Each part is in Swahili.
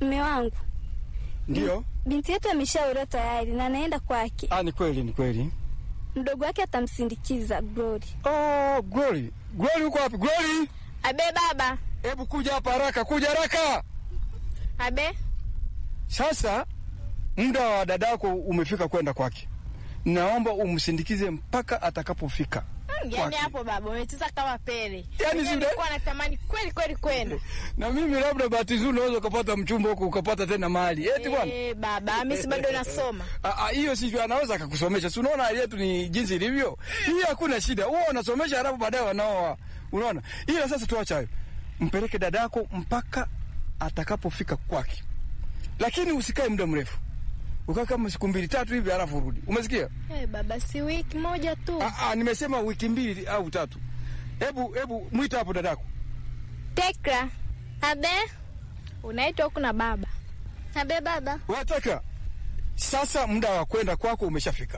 Mme wangu, Ndio. binti yetu ameshaolewa tayari na anaenda kwake. Ah, ni kweli, ni kweli. Mdogo wake atamsindikiza Glory. Oh, Glory. Glory uko wapi? Glory, Abe baba. hebu kuja hapa haraka, kuja haraka. Abe. Sasa muda wa dadako umefika kwenda kwake. Naomba umsindikize mpaka atakapofika. Yaani Kwake. hapo baba umecheza kama pele. Yaani Mimi si una- nilikuwa natamani kweli kweli kwenda. Na mimi labda bahati nzuri unaweza ukapata mchumba huko ukapata tena mali. Eti bwana. Eh, baba, mimi si bado nasoma. Ah, ah, hiyo sivyo, anaweza akakusomesha. Si unaona hali yetu ni jinsi ilivyo? Hii hakuna shida. Wewe unasomesha halafu baadaye wanaoa. Unaona? Ila sasa tuacha hayo. Mpeleke dadako mpaka atakapofika kwake. Lakini usikae muda mrefu. Ukaa kama siku mbili tatu hivi halafu urudi. Umesikia? Eh, baba si wiki moja tu. Ah, ah, nimesema wiki mbili au tatu. Hebu hebu mwita hapo dadako. Tekra. Abe. Unaitwa huku na baba. Abe baba. Wataka sasa muda wa kwenda kwako umeshafika.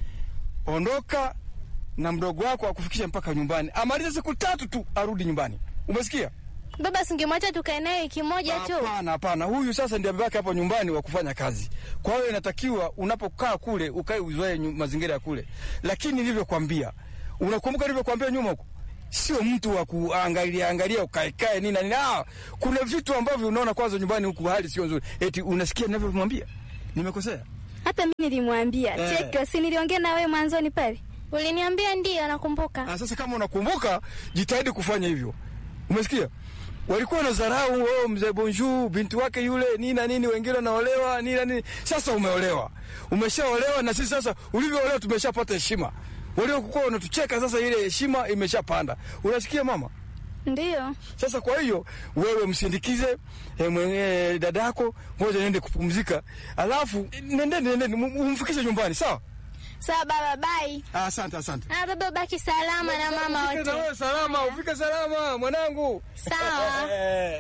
Ondoka na mdogo wako akufikishe mpaka nyumbani, amalize siku tatu tu arudi nyumbani. Umesikia? Baba singemwacha tukae naye wiki moja tu. Hapana, hapana, huyu sasa ndiye amebaki hapo nyumbani wa kufanya kazi. Kwa hiyo inatakiwa unapokaa kule ukae uzoee nyu- mazingira ya kule, lakini nilivyokwambia, unakumbuka nilivyokwambia nyuma huko, sio mtu wa kuangalia angalia ukaekae nini na nini. Ah, kuna vitu ambavyo unaona kwanza nyumbani huku hali sio nzuri, eti unasikia ninavyomwambia, nimekosea? Hata mimi nilimwambia Eh. Cheki, si niliongea na wewe mwanzoni pale. Uliniambia ndio nakumbuka. Ah, sasa kama unakumbuka, jitahidi kufanya hivyo. Umesikia? Walikuwa na dharau oh, mzee Bonjour binti wake yule nini na nini, wengine wanaolewa nini na nini. Sasa umeolewa, umeshaolewa, na sisi sasa ulivyoolewa tumeshapata heshima. Waliokuwa wanatucheka sasa, ile heshima imeshapanda. Unasikia mama? Ndiyo. Sasa kwa hiyo wewe msindikize eh, mwenye dadako, ngoja niende kupumzika, alafu nendeni, nendeni umfikishe nyumbani, sawa? Sawa baba, bye. Ah, Asante, asante. Ah, baba baki salama na mama Ufike na wote. wewe salama, ufike salama mwanangu. Sawa. Eh.